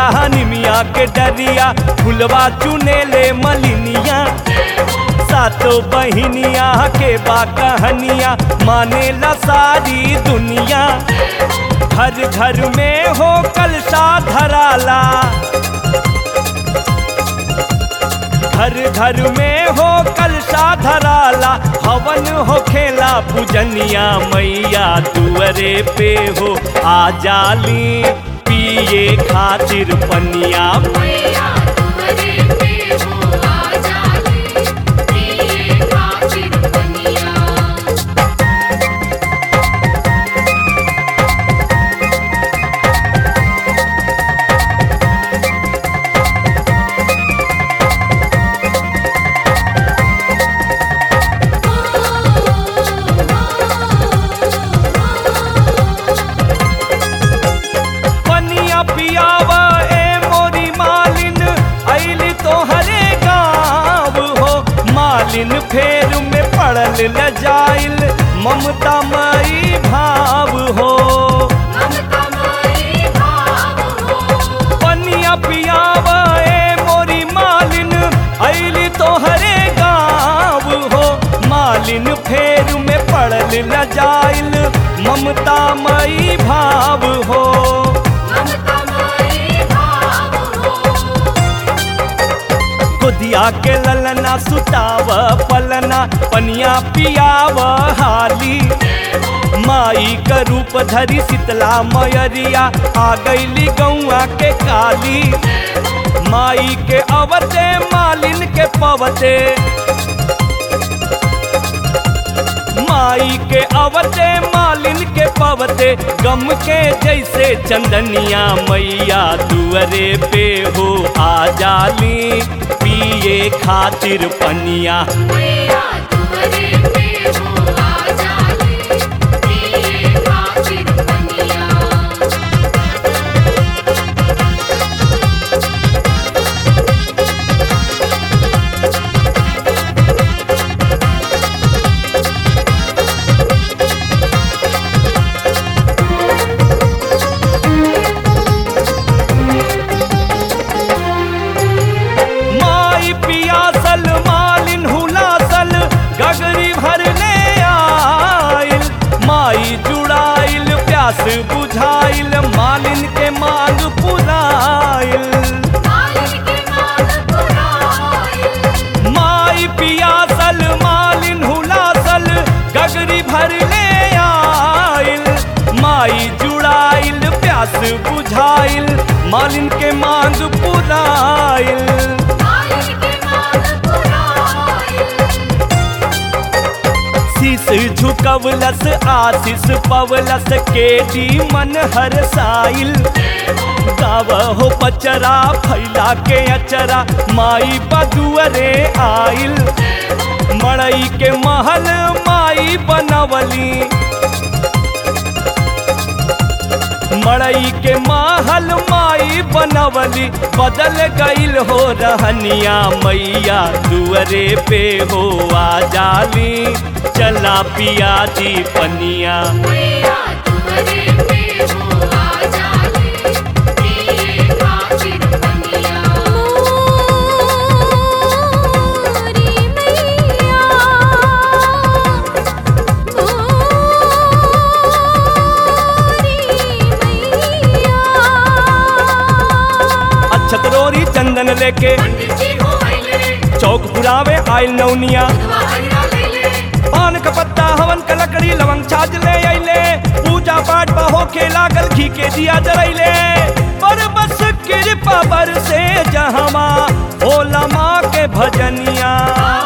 निमिया के डरिया फुलवा चुने ले मलिनिया सातो बहिनिया के बा कहनिया माने ला सारी दुनिया घर घर में हो कलशा धराला घर घर में हो कलशा धराला हवन हो खेला पूजनिया मैया दुअरे पे हो आ जाली पिए खातिर पनिया मैया तुमरे पे हो आ जाली पिए खातिर पनिया पनिया पियावा ए मोरी मालिन ऐली तो हरे गाँव हो मालिन फेर में पड़ल ल जाइल ममता मई भाव हो ममता माई भाव हो पनिया पियावा ए मोरी मालिन ऐली तो हरे गाँव हो मालिन फेर में पड़ल न जाइल ममता मई भाव हो ममता माई भाव हो खुदिया के ललना सुताव पलना पनिया पियाव हाली माई का रूप धरी शीतला मयरिया आ गईली गौआ के काली माई के अवते मालिन के पवते माई के अवते मालिन के पवते गम के जैसे चंदनिया मैया दुअरे पे हो आ जाली पिए खातिर पनिया मैया तुमरे पे हो आ जाली पिए खातिर पनिया माई पियासल मालिन हुलासल गगरी भरने आइल माई जुड़ाइल प्यास बुझाइल मालिन के मांग पुराइल मालिन के मान पुराइल माई पियासल मालिन हुलासल गगरी भरले आइल माई जुड़ाइल प्यास बुझाइल मालिन के मांग पुराइल मालिन के मान पुराइल शीस झुकवलस आशीष पवलस के डी मन हर साइल गाव हो पचरा फैला के अचरा माई बदुअरे आइल मड़ई के महल माई बनवली मड़ई के महल माई बनवली बदल गईल हो रहनिया मैया दुअरे पे हो आ जाली चला पिया जी पनिया मैया तुमरे पे हो आ जाली पिए खातिर पनिया मोरी मैया मोरी मैया अच्छत रोरी चंदन लेके पंडित जी हो आइले चौक पुरावे आइल नौनिया दुआरिया लेले पान का पत्ता हवन का लकड़ी लवंग छाज ले अइले पूजा पाठ बा होके लागल घी के दिया जरैले पर बस कृपा बर से जहमा भोला माँ के भजनिया